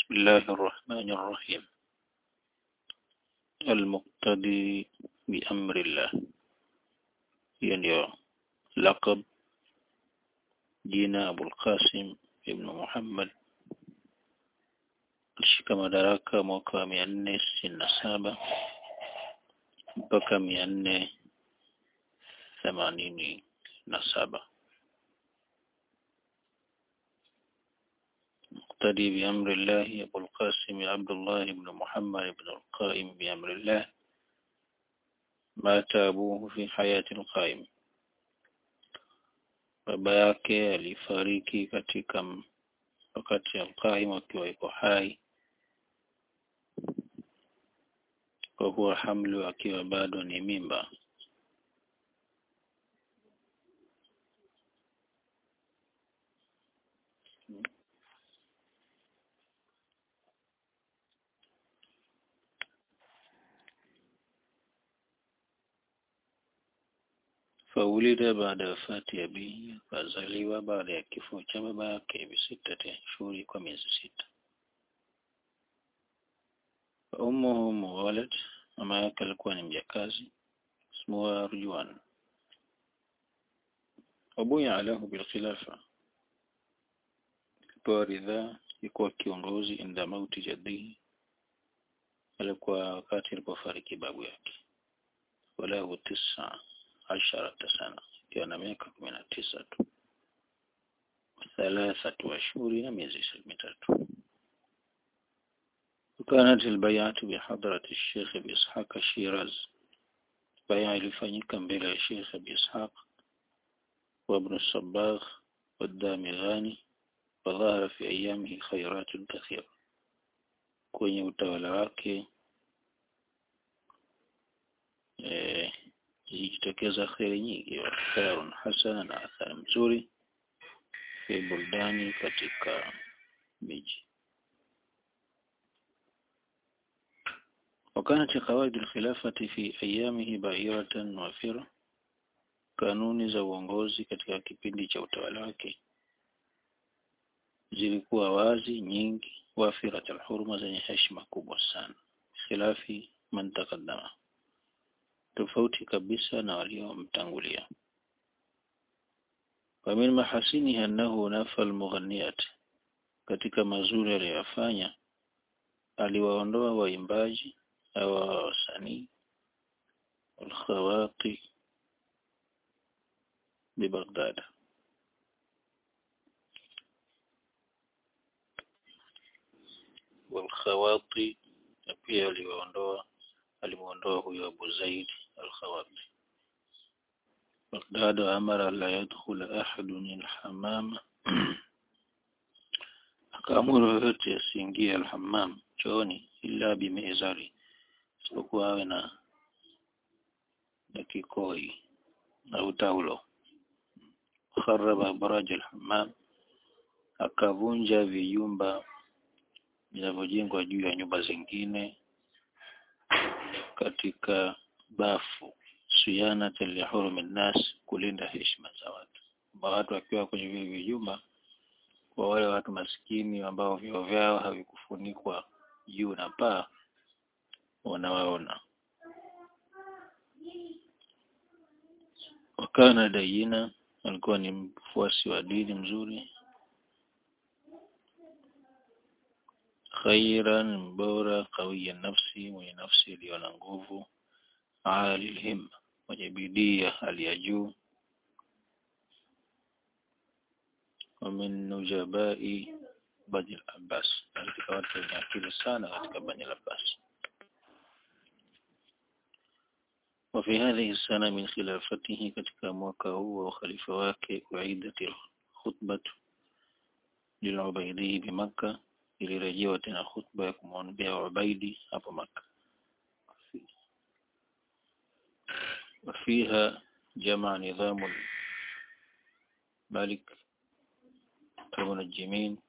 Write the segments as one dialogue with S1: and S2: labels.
S1: بسم الله الرحمن الرحيم المقتدي بأمر الله يعني لقب jina Abul Qasim ibn Muhammad alishika madaraka mwaka wa mia nne sitini na saba mpaka mia nne themanini na saba مقتدي بأمر الله أبو القاسم عبد الله بن محمد بن القائم بأمر الله مات أبوه في حياة القائم baba yake alifariki katika wakati alqaim akiwa yuko hai kwa kuwa hamlu akiwa bado ni mimba faulida baada ya wafati abihi akazaliwa baada ya kifo cha baba yake bisitati ashhuri kwa miezi sita ummuhu muwalad mama yake alikuwa ni mjakazi ismuha arjuan wabuya alahu bilkhilafa akipewa ridhaa ikuwa kiongozi inda mauti jaddihi alikuwa wakati alipofariki babu yake walahu tisa asharata sana ikiwa na miaka kumi na tisa tu thalathatu ashhuri na miezi mitatu وكانت البيعة بحضرة الشيخ بإسحاق الشيراز بيعة لفنيك بلا الشيخ بإسحاق وابن الصباغ والدامغاني وظهر في أيامه خيرات كثيرة kwenye utawala wake eh, zikitokeza kheri nyingi wa khairun hasana na athari mzuri fi buldani katika miji وكانت قواعد الخلافة في أيامه بائرة وافرة kanuni za uongozi katika kipindi cha utawala wake zilikuwa wazi nyingi wafirat alhurma zenye heshima kubwa sana khilafi man taqaddama tofauti kabisa na waliomtangulia ومن محاسنه أنه نفى المغنيات katika mazuri aliyofanya aliwaondoa waimbaji au wasanii alkhawati ببغداد والخواطي pia aliwaondoa alimuondoa huyo Abu Zaid al-Khawati بغداد أمر لا يدخل أحد الحمام akaamuru yoyote asiingie alhammam chooni illa bimizari isipokuwa awe na na kikoi au taulo kharaba baraj alhammam akavunja vijumba vinavyojengwa juu ya nyumba zingine katika bafu suyana lihurumi nnas kulinda heshima za watu watu wakiwa kwenye vile vijumba kwa wale watu maskini ambao vyoo vyao havikufunikwa juu na paa wanawaona wakana dayina alikuwa ni mfuasi wa dini mzuri khairan bora qawiya nafsi mwenye nafsi iliyo na nguvu ali himma mwenye bidii ya hali ya juu ومن نجباء بني العباس katika watu wenye akili sana katika bani al-Abbas وفي هذه السنة من خلافته katika mwaka huu wa khalifa wake uidat khutbah lil'ubaidi bimakka ilirejewa tena khutba ya kumwombea Ubaidi hapo Makka وفيها جمع نظام الملك المنجمين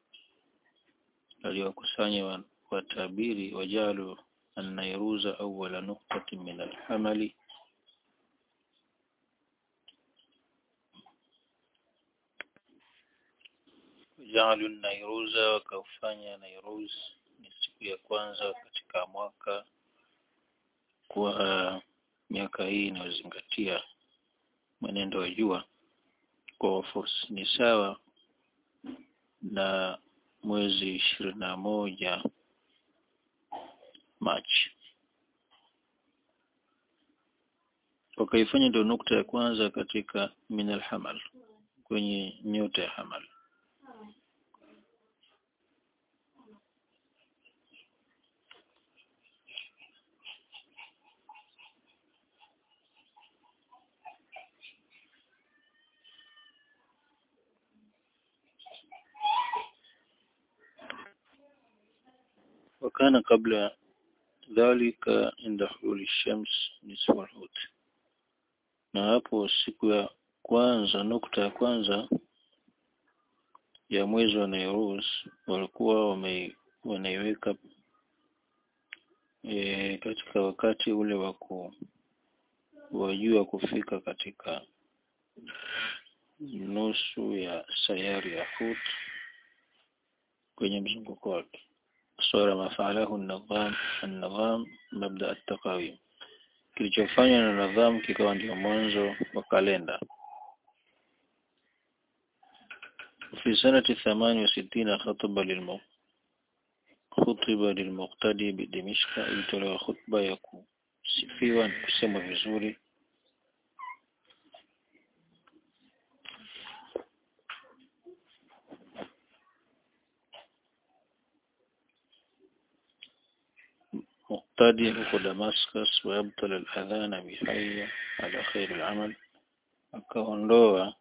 S1: aliwakusanya watabiri wajalu an-Nairuza awwala nuqtatin min al-hamali jaalu nairuza wakaufanya nairuz ni siku ya kwanza katika mwaka kwa miaka hii inayozingatia mwenendo wa jua kwa fursa ni sawa na mwezi ishirini na moja Machi. Wakaifanya ndio nukta ya kwanza katika min alhamal, kwenye nyota ya hamal. وكان قبل ذلك عند حلول الشمس نصف الحوت na hapo siku ya kwanza nukta ya kwanza ya mwezi wa Nairuz walikuwa wame, wanaiweka e, katika wakati ule wa wajua kufika katika nusu ya sayari ya Hut kwenye mzunguko wake صار ما فعله النظام النظام مبدأ التقاويم kilichofanywa na nadhamu kikawa ndio mwanzo wa kalenda في سنة ثمان وستين خطب للمو خطب للمقتدي بدمشق ilitolewa khutba ya kusifiwa na kusemwa vizuri مقتدي huko Damascus ويبطل الأذان بحي على خير العمل akaondoa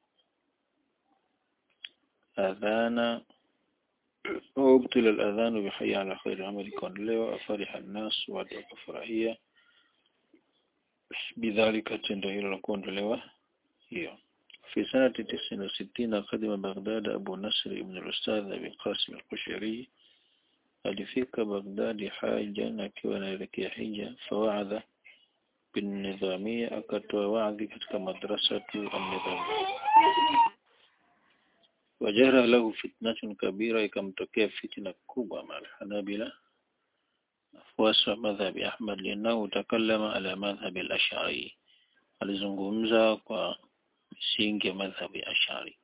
S1: adhana وابطل الأذان بحي على خير العمل ikaondolewa afariha الناس watu wakafurahia بذلك tendo hilo la kuondolewa hiyo في سنة تسعين وستين قدم بغداد أبو نصر ابن الأستاذ أبي قاسم القشيري alifika Baghdadi hajan akiwa anaelekea hija fawaadha binidhamia akatoa wadhi katika madrasa tu an-nidhamia wajara lahu fitnatun kabira ikamtokea fitna kubwa mal hanabila wafuasi wa madhhabi Ahmad linahu takallama ala madhhabi al-ash'ari alizungumza kwa misingi ya madhhabi ash'ari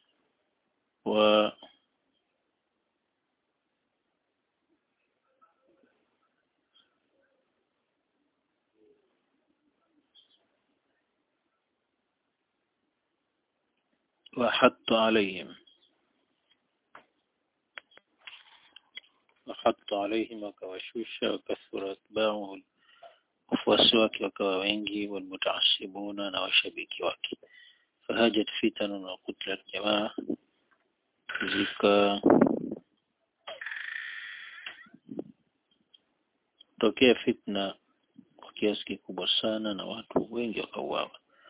S1: wa وحط عليهم وحط عليهم wakawashusha wakathura atba'uhu wafuasi wake wakawa wengi walmutaasibuna na washabiki wake fahajat fitanun wa kutlat jamaa zika tokea fitna kwa kiasi kikubwa sana na watu wengi wakauawa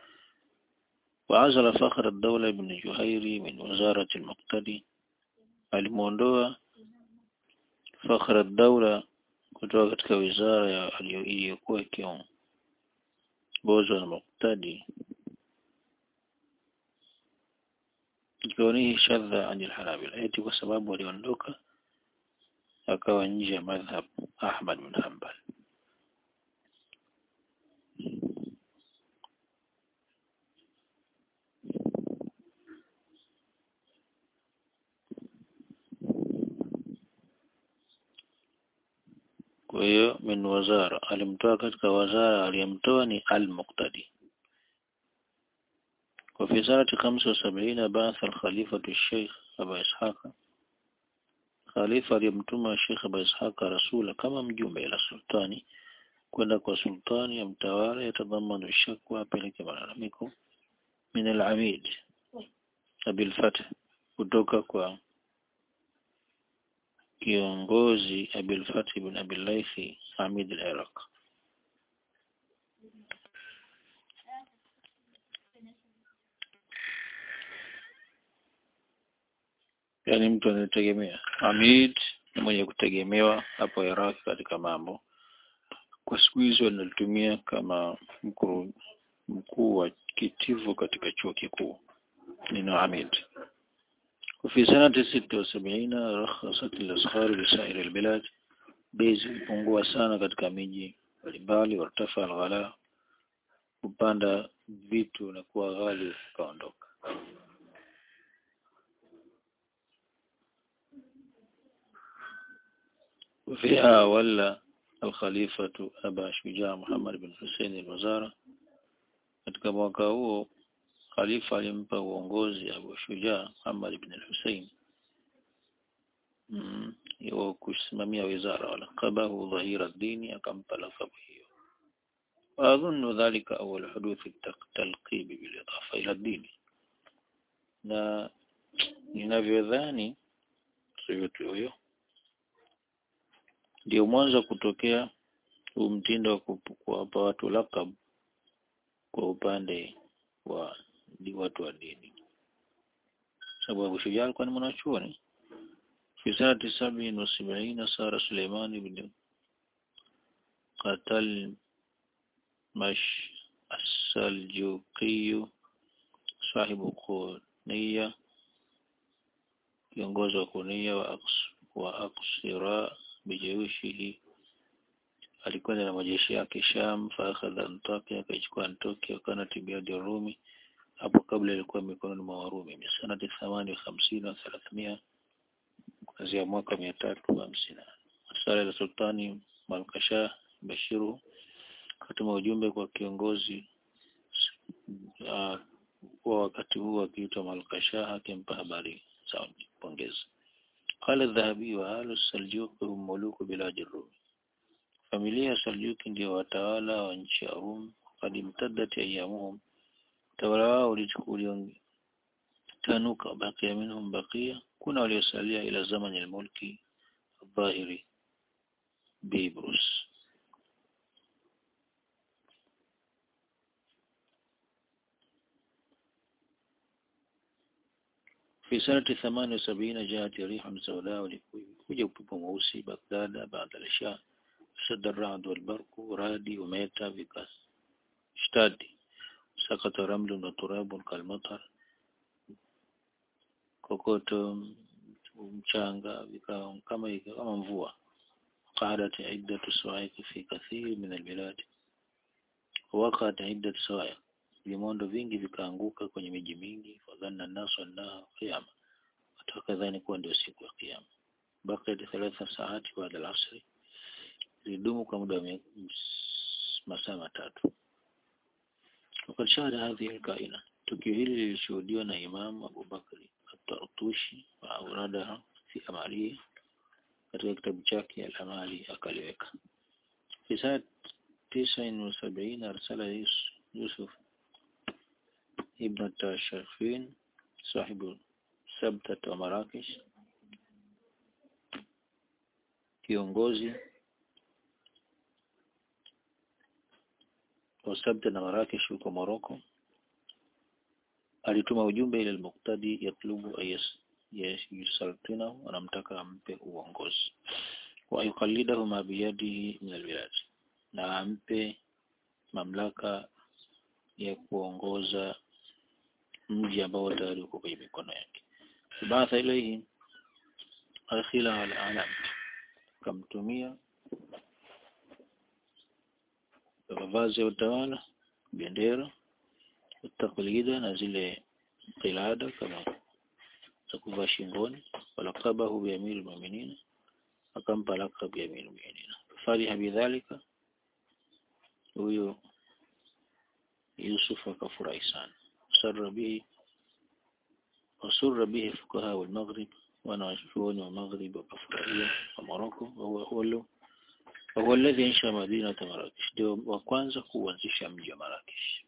S1: وعزل فخر الدولة بن جهيري من وزارة المقتدي alimuondoa Fakhra Daula kutoka katika wizara iliyokuwa ikiongozwa na Muqtadi kaunihi shadha anil Hanabila eti kwa sababu aliondoka akawa nje ya madhhab Ahmad bin Hanbal kwa hiyo min wazara alimtoa katika wazara aliyemtoa ni al-Muqtadi وفي سنة خمسة وسبعين بعث الخليفة الشيخ أبا إسحاق خليفة aliyemtuma الشيخ أبا إسحاق رسولا kama mjumbe ila sultani kwenda kwa sultani ya mtawala yatadhamanu shakwa apeleke malalamiko min al-amid abil fath kutoka kwa kiongozi Abil Fath ibn Abil Laythi Hamid al-Iraq yani mtu anayetegemea Hamid ni mwenye kutegemewa hapo Iraq katika mambo kwa siku hizo wanalitumia kama mkuu mkuu wa kitivo katika chuo kikuu neno Hamid وفي سنة ستة وسبعين رخصت الأسخار بسائر البلاد bei zilipungua sana katika miji mbalimbali wartafa alghala kupanda vitu na kuwa ghali ukaondoka وفيها ولى الخليفة أبا شجاع محمد بن حسين الوزارة katika mwaka huo khalifa alimpa uongozi Abu Shujaa Muhammad ibn al-Hussein mm, wa kusimamia wizara walaqabahu dhahira dini akampa lakabu hiyo waadhunnu dhalika awwal huduthi talqib bil idafa ila dini na ninavyodhani yote huyo ndio mwanzo kutokea huu mtindo wa kuwapa watu lakab kwa upande wa di watu wa dini sababu Abu Shujaa alikuwa ni mwanachuoni في سنة سبع وسبعين صار سليمان بن قتل مش السلجوقي صاحب قونية kiongozi wa kunia wa, aks, wa aksira bijeushihi alikwenda na majeshi yake Sham faakhadha Antakia akaichukua Antakia kana tibiadi Rumi hapo kabla ilikuwa mikononi mwa Warumi misanati thamani wa hamsini na thelathmia kuanzia mwaka mia tatu hamsini sala la sultani Malkasha Bashiru katuma ujumbe kwa kiongozi uh, wa wakati huu akiitwa Malkasha akimpa habari za pongezi قال الذهبي وآل السلجوق هم ملوك بلاد الروم familia ya Saljuki ndio watawala wa nchi ya Rum kad imtaddat ayamuhum utawala wao ulitanuka bakia minhum bakia kuna waliosalia ila zamani al-mulki dhahiri Bibrus في سنة ثمان وسبعين جاءت ريح سوداء ولكوجة upepo mweusi Baghdad baada al-Isha شد الرعد والبرق رادي وميتا بكاس اشتادي سقط رمل وتراب كالمطر kokoto mchanga vikawa kama kama mvua قعدت عدة صواعق في كثير من البلاد وقعت عدة صواعق vimondo vingi vikaanguka kwenye miji mingi fadhanna nasu annaha qiyama watu wakadhani kuwa ndio siku ya kiyama baqiyat thalatha saati baada al-asri zilidumu kwa muda wa masaa matatu wakati shahada hadhi alkaina tukio hili lilishuhudiwa na Imam Abu Bakri at-Tartushi wa auradaha fi amali katika kitabu chake al-amali akaliweka fi saa 79 arsala Yusuf ibn Tashafin sahibu Sabta wa Marrakesh kiongozi wasabta na Marrakesh huko Morocco alituma ujumbe ile al-Muqtadi yatlubu ayas yusaltina anamtaka ampe uongozi wa yuqallidahu ma biyadihi min al-bilad na ampe mamlaka ya kuongoza mji ambao tayari uko kwenye mikono yake baatha ilayhi akhila al-alam kamtumia mavazi ya utawala bendera taklida na zile qilada kama za kuvaa shingoni walaqabahu bi amir almu'minin akampa laqab ya amir almu'minin fariha bidhalika huyo Yusuf akafurahi sana sarra bihi wasurra bihi fuqaha wal-maghrib wana washuoni wa maghrib wakafurahia wa Morocco wa huwa وهو الذي انشا مدينة مراكش ndio wa kwanza kuanzisha mji wa Marrakesh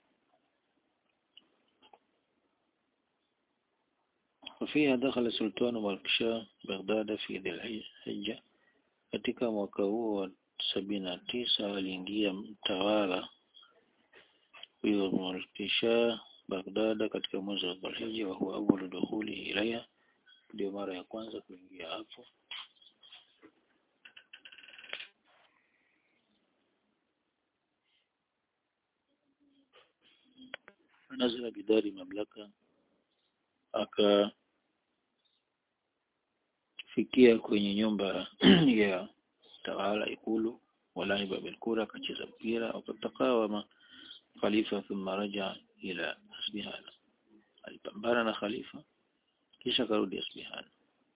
S1: وفيها دخل سلطان مالكشاه بغداد في ذي الحجة katika mwaka huo wa sabini na tisa aliingia mtawala huyo Malkisha Baghdad katika mwezi wa Dhulhijja wa huwa awwalu dukhuli ilaiha ndio mara ya kwanza kuingia hapo nazila bidari mamlaka aka fikia kwenye nyumba ya tawala ikulu walaiba bilkura akacheza mpira wakataqawama khalifa thumma raja ila asbihana alipambana na khalifa kisha karudi asbihana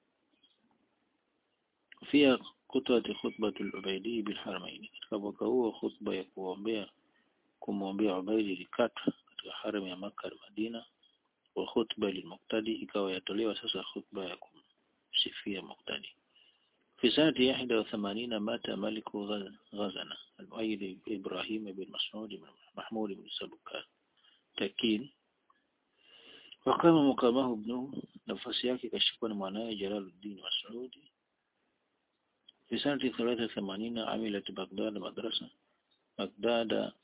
S1: فيها قطعة خطبة العبيدي بالحرمين katika mwaka huo khutba ya kuombea kumwombea Ubaidi ilikatwa katika haram ya Makka na Madina wa khutba lilmuqtadi ikawa yatolewa sasa khutba ya kumsifia muqtadi في سنة 81 مات ملك غزنة المؤيد إبراهيم بن مسعود بن محمود بن سبكان تكين وقام مقامه ابنه نفس yake kashikwa na mwanae Jalaluddin Mas'udi في سنة 83 عملت بغداد مدرسة بغداد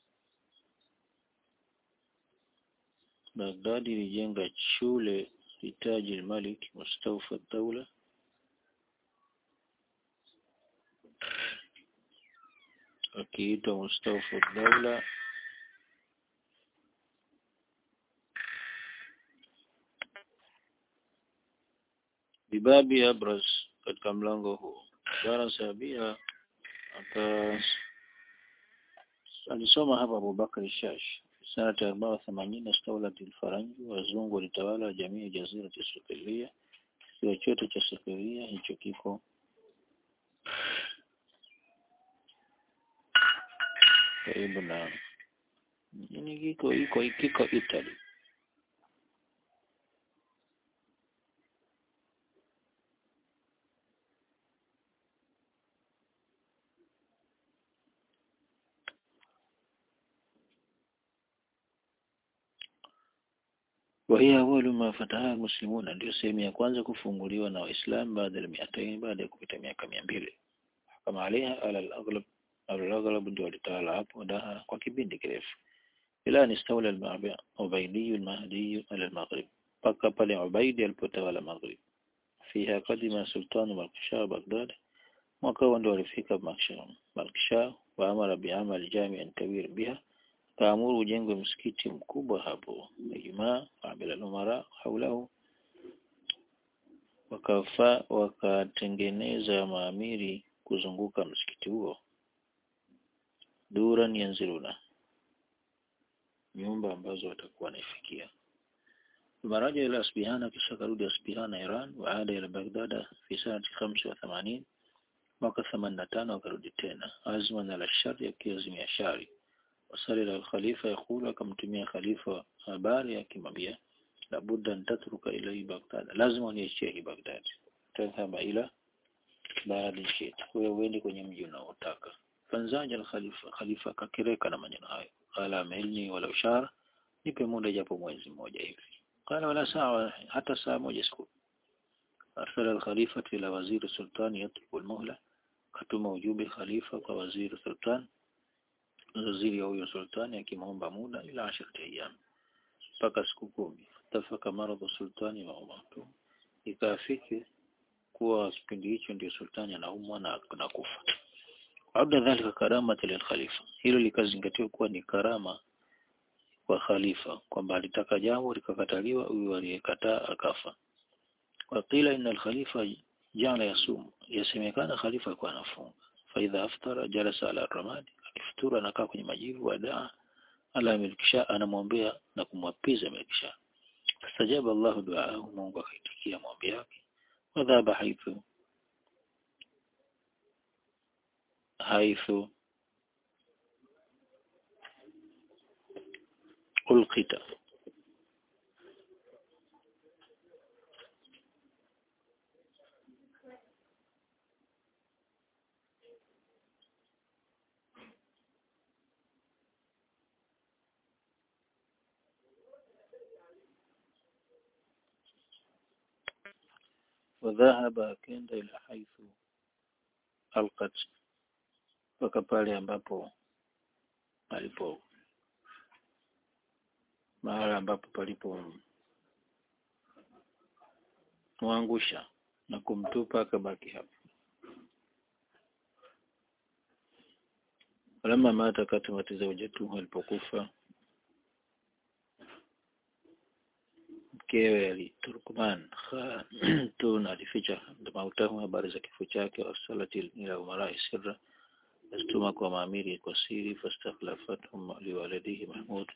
S1: بغداد ilijenga shule litaji الملك مستوفى الدولة akiitwa Mustafa Daula bibabi Abras katika mlango huo bana sabia aka alisoma hapa Abubakar Shash sanata arbaa themanini staulat alfaranji wazungu walitawala jamii ya jazira ya Sikilia kisiwa chote cha Sikilia hicho kiko karibu na nini kiko iko kiko Italy وهي أول ما فتحها المسلمون ndio sehemu ya kwanza kufunguliwa na Waislamu baada ya miaka baada ya kupita miaka 200 kama aliha ala al-aghlab al-aghlab ndio walitawala hapo daha kwa kipindi kirefu ila ni stawla al-Ubaydi al-Mahdi ala al-Maghrib paka pale Ubaidi alipotawala Maghrib fiha kadima sultan Malkisha Baghdad mwaka huo ndio walifika Malkisha wa amara bi'amal jami'an kabir biha kaamuru ujengwe msikiti mkubwa hapo Ijumaa kabla lumara haulahu wakafa wakatengeneza maamiri kuzunguka msikiti huo duran yanziluna nyumba ambazo watakuwa wanaifikia maraja ila Asbihana kisha karudi Asbihana Iran waada ila Baghdad fi sanati 85 mwaka 85 wakarudi tena azma na la shari akiazimia shari wasali al-khalifa yakulu akamtumia khalifa habari akimwambia labudda ntatruka ila Baghdad lazima uniachie hii Baghdad tadhhaba ila baadhi shit wewe uende kwenye mji unaotaka fanzaja al-khalifa khalifa kakireka na maneno hayo qala amelni wala ushara nipe muda japo mwezi mmoja hivi qala wala saa hata saa moja siku arsala al-khalifa ila waziri sultan yatlubu al-muhla katuma ujumbe khalifa kwa waziri sultan waziri wa huyo sultani akimwomba muda ila ashirati ayyam mpaka siku kumi tafaka maradhu sultani wa umatu ikafiki kuwa kipindi hicho ndio sultani anaumwa na kufa abda dhalika karama lil khalifa hilo likazingatiwa kuwa ni karama kwa khalifa kwamba alitaka jambo likakataliwa huyu aliyekataa akafa waqila inna al-khalifa jana yasum yasemekana khalifa alikuwa anafunga faidha aftara jalasa ala ramadi akifuturu anakaa kwenye majivu wadaa ala milkisha anamwombea na kumwapiza milkisha fastajaba Allah duaahu Mungu akaitikia maombi yake wadhaba haithu haithu ulqita وذهب akenda ila haithu alqat mpaka pale ambapo alipo mahala ambapo palipo muangusha na kumtupa akabaki hapo Lama mata katimati zawjatu alipokufa mkewe ali Turkman Khatun alificha mautamu habari za kifo chake wasalati ila umarai sirra astuma kwa maamiri kwa siri fastakhlafathum liwaladihi Mahmud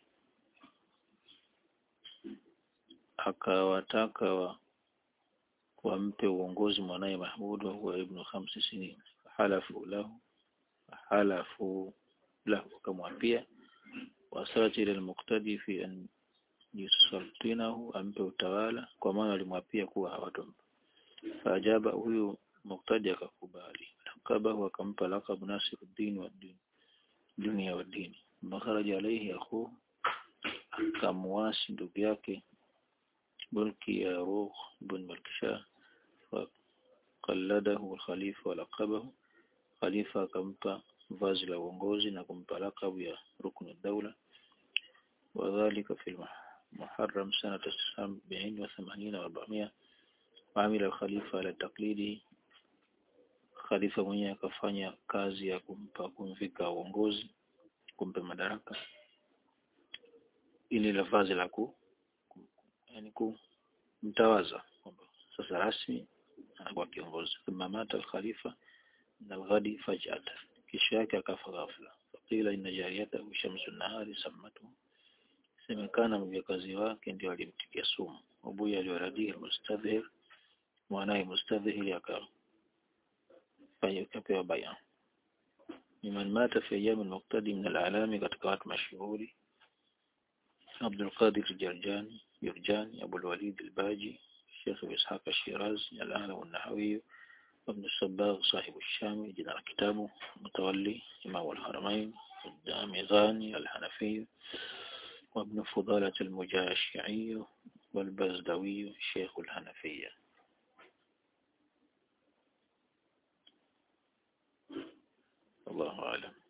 S1: akawataka wa wampe uongozi mwanaye Mahmud wa huwa ibnu khamsi sinin halafu lahu halafu lahu akamwapia wasalati ila almuqtadi fi an yusaltinahu ampe utawala kwa maana alimwapia kuwa hawatompa faajaba huyu muqtadi akakubali lakabahu akampa lakabu Nasiruddin wa din dunia wa dini makharaja alayhi akhu akamwasi ndugu yake bulki ya ruh bin malkisha faqalladahu khalifa wa laqabahu khalifa akampa vazi la uongozi na kumpa lakabu ya ruknu daula وذلك في المحرم سنة سبعين وثمانين وأربعمائة وعمل الخليفة على تقليده khalifa mwenyewe akafanya kazi ya kumpa kumvika uongozi kumpa madaraka ili la vazi la ku yani kumtawaza kwamba sasa rasmi anakuwa kiongozi thumma mata al-khalifa min al-ghadi faj'at kisha yake akafa ghafla qila inna jariyatahu shamsu nahari sammatu semekana mjakazi wake ndio alimtikia sumu abuya aliwaradihi mustadhhir mwanaye mustadhhir aka akapewa baya miman mata fi ayyam al-muqtadi min al-alami katika watu mashuhuri عبد القادر الجرجاني يرجاني أبو الوليد الباجي الشيخ إسحاق الشيرازي الأعلم النحوي وابن الصباغ صاحب الشام جنر كتابه متولي إمام الحرمين الدامغاني الحنفي وابن فضالة المجاشعي والبزدوي شيخ الحنفية الله أعلم